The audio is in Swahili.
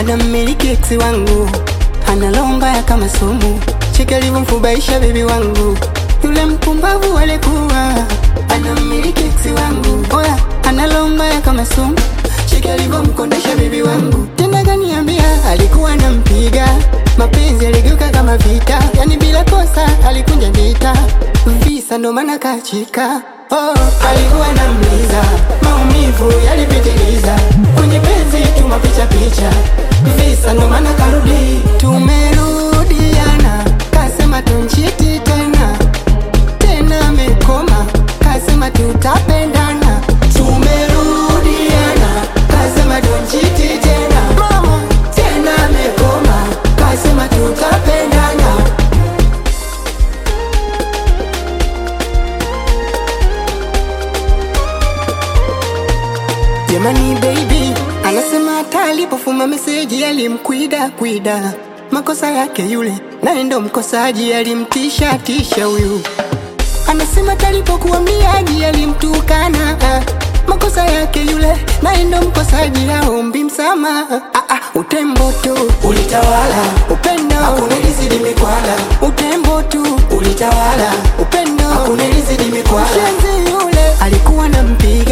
anammiliki eksi wangu, analomba ya kama sumu, cheki alivyomfubaisha bebi wangu, yule mpumbavu alikuwa anammiliki eksi wangu, oya analomba ya kama sumu, cheki alivyomkondesha bebi wangu, tena kaniambia alikuwa nampiga mapenzi yaligeuka kama vita, yani bila kosa alikunja ndita visa, ndo maana kachika. Oh, alikuwa namliza, maumivu yalipitiliza, kwenye penzi tuma picha picha, visa ndo maana karudi. Tumerudiana, kasema tunchiti tena tena, amekoma kasema tutapendana. Tumerudiana, kasema tunchiti tena mama, tena amekoma kasema tutapendana. Jamani baby, anasema hata alipofuma meseji alimkwida kwida, makosa yake yule, naye ndo mkosaji, alimtisha tisha huyu. Anasema hata alipokuwa mliaji alimtukana, ah, makosa yake yule, naye ndo mkosaji, aombi msamaha. Ah, ah, utembo tu ulitawala upendo, hakunilizidi mikwala utembo tu ulitawala upendo, hakunilizidi mikwala Mshenzi yule alikuwa na mpia